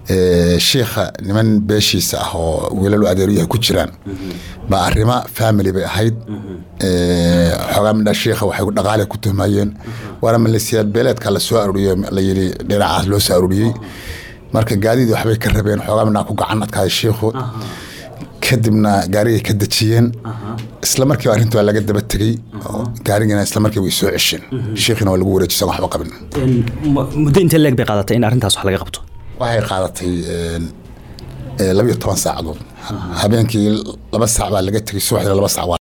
ee, shiikha niman beeshiisa ah oo wiilal adeeryaha ku jiraan baa arrimo family bay ahayd Ee, xoogaa midha shiikha waxay dhaqaale ku tuhmayeen waana maleesiyaad beeleedka la soo aruuriyey la yidhi dhinacaas loo soo aruuriyey marka gaadidii waxbay ka rabeen xoogaa midhaa ku gacan adkaaday shiikhu kadibna gaarigay ka dejiyeen isla markiiba arrinta waa laga daba tegey oo gaarigana isla markiiba way soo cesheen shiikhina waa lagu wareejisan waxba qabin muddo intee leeg bay qaadatay in arrintaas wax laga qabto waxay qaadatay een, ee, labiyo toban saacadood habeenkii laba saac baa laga tegey subaxdii laba saac waa